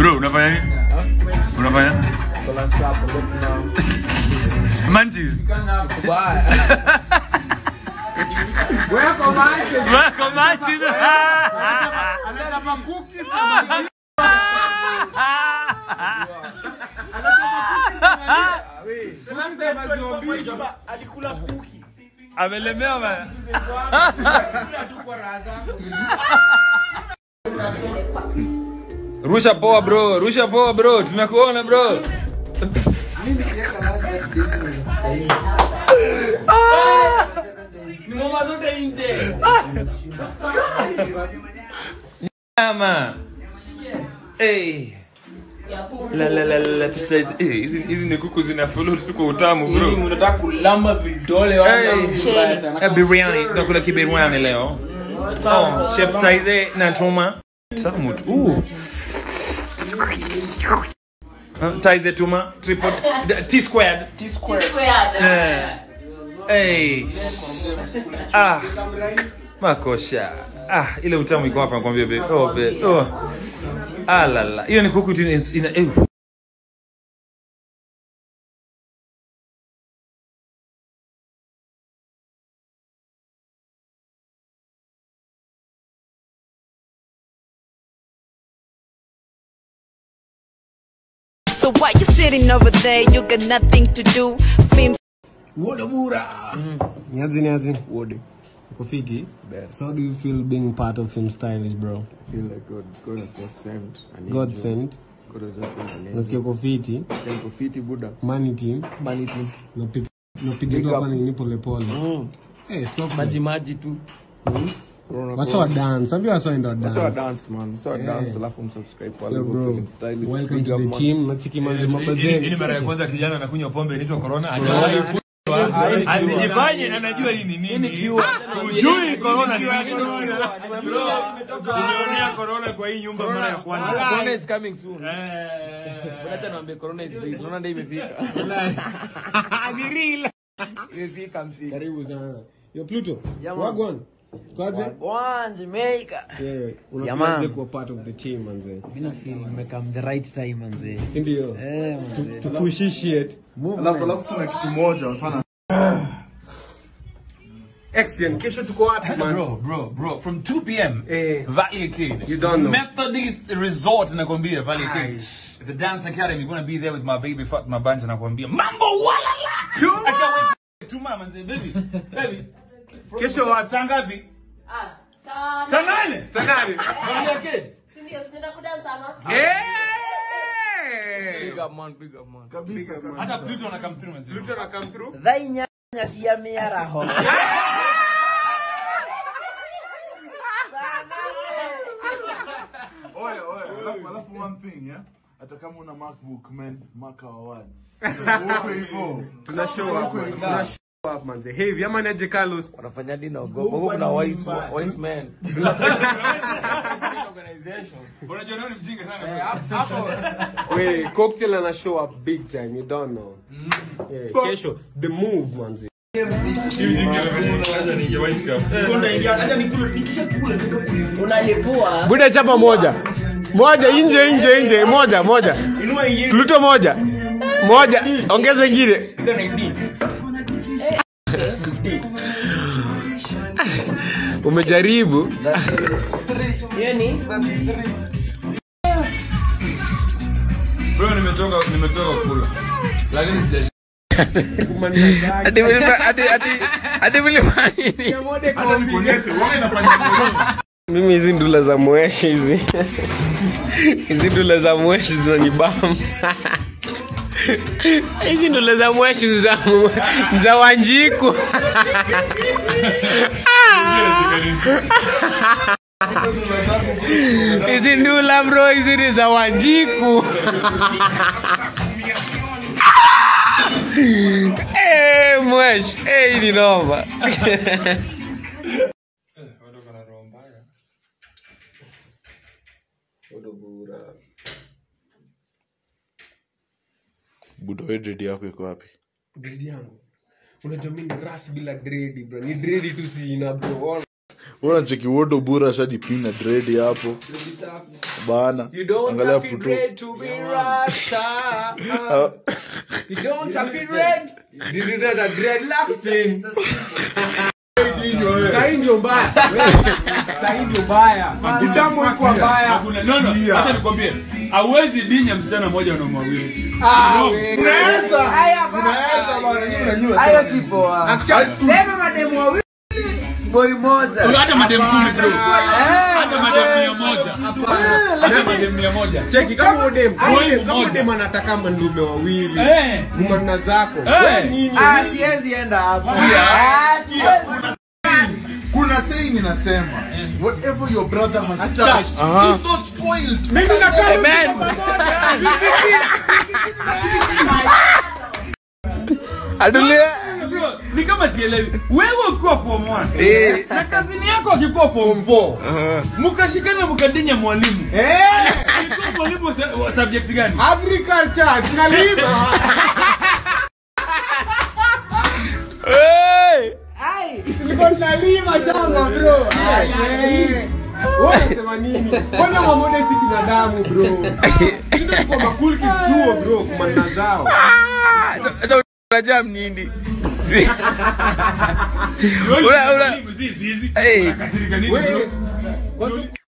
Bro, unafanya nini? Unafanya? Kola sapo, look now. Manchis. Bye. Weko manche. Wako manchis. Anataka cookies na maziwa. We, cookies na maziwa mbili. alikula kuki Amelemewa bana. Rusha poa bro, rusha poa bro, tumekuona bro. Ni mama zote nje. Ama. Hey. La la la la pita hizi eh, hizi hizi ni kuku zina follow tu kwa utamu bro. Hii unataka kulamba vidole Hey. wangu vibaya sana. Eh, biryani, tunakula kibiryani leo. Oh, chef Taize na Tuma. Tamu tu. Uh. Uh, Taize Tuma, triple T squared. T square. Eh. Hey. Ah. Makosha. Ah, ile utamu iko hapa nakwambia babe. Oh babe. Oh. Ah la la. Hiyo ni kuku tu ina ina- eh. So why you sitting over there? You got nothing to do. Film Woda bura. Niazi niazi. Woody. Uko fiti? So how do you feel being part of Film Stylish bro? feel like God, God has just sent an God angel. sent. God has just sent an angel. Nasikia uko fiti. Sent Kofiti Buddha. Money team. Money team. Napiga napiga Big tu up. hapa nini pole pole. Mm. Eh, so Maji maji tu. Corona, Wasa wa corona. dance. Ambia wasa ndo Wasa wa dance. dance man. Wasa wa Eh. dance alafu msubscribe kwa Yo Lego bro. Film Style. Welcome Big to up, the man. team. Nachiki manzi Hii mabazeni. ni mara ya kwanza kijana anakunywa pombe inaitwa corona. Hajawahi kunywa. Asijifanye anajua hii ni nini. Hujui corona ni nini. Tulionea corona kwa hii nyumba mara ya kwanza. Corona is coming soon. Eh. Acha niambie corona is real. Unaona ndio imefika. Ni real. Imefika mfika. Karibu sana. Yo Pluto. Yeah, man. Wagwan. Kwaje? One Jamaica. Yeah, Yeah, unakuaje man. kuwa part of the team manze? Mimi feel nimekam the right time manze. Si ndio? Eh manze. To appreciate. alafu alafu tuna kitu moja sana Excellent. Kesho tuko wapi man? Bro, bro, bro, from 2 p.m. Eh. Valley Arcade. You don't know. Methodist Resort nakwambia Valley Arcade. The Dance Academy gonna be there with my baby Fatma Banja nakwambia. Mambo walala. I can't wait. Tuma manze baby. Baby. Kesho wapi? Saa ngapi? Sana. Saa nane. Saa nane? Valley Arcade. Sindio, sinaenda kudansa ama? Big up man, big up man. kabisa kabisa. Hata Pluto na come through manze. Pluto na come through. Dhai nyanya siya miara ho. Oya oya, alafu alafu one thing yeah. Hata kama una MacBook man, Mac Awards. Uko hivyo. Tuna show up man. Tuna show up manze. Heavy ama naje Carlos? Wanafanya nini naogopa? Huko kuna wise wise man. Unajua nani mjinga sana. Wait, cocktail ana show up big time. You don't know. Yeah, kesho the move manze. Unalipua. Buda chapa moja. Moja nje nje nje moja moja. Pluto moja. Moja ongeza ingine. Umejaribu? Hiyo ni? Bro nimetoka nimetoka kula. Lakini sija Ati ati ati ati vilifanya nini? Hata nikuonyeshe, wewe unafanya Mimi hizi ndula za mweshi hizi. Hizi ndula za mweshi zinanibamba. Hizi ndula za mweshi za za Wanjiku. Hizi ndula bro, hizi ni za Wanjiku. Eh, mweshi, eh, hii ni noma. Budo wewe dread yako iko wapi? Dread yangu. Unajua mimi ni ras bila dread bro. Ni dread tu sina bro. Bora cheki wodo bura shajipina dread hapo. Bana. You don't Angalia have to Pluto. red to be rasta. Ah, You don't have to red. This is a dreadlocks thing. Sahi ndio mbaya. Sahi ndio mbaya. Kitambo iko mbaya. Hakuna- no, no, acha nikwambie hauwezi dinya msichana mmoja wanaume wawili Ah, No. wewe. Unaweza. Unaweza bana, nyinyi mnajua hayo sana. si poa Actually, sema mademu wawili boy moja hata mademu kumi bro hata mademu mia moja hata mademu mia moja cheki kama udem Boy kama mmoja. udem anataka mandume wawili Eh. mmanna zako Eh. wewe nini ah siwezi enda hapo Ah, siwezi. kuna saying inasema whatever your brother has touched is not spoiled mimi nakaa Amen. Adulia. Bro, ni kama sielewi wewe ukiwa form 1 Eh. na kazini yako akikuwa form 4 mkashikana mkadinya mwalimu eh Alikuwa mwalimu wa sa- wa subject gani agriculture tunalima Hey. tulikuwa tunalima shamba bro wewe unasema nini kwanza mamode si binadamu bro sisi tuko makul kichuo bro kumanna zao Sasa unajua mnindi. Wewe Ula- ula- mwalimu, si zizi Hey. Unakasirika nini bro wewe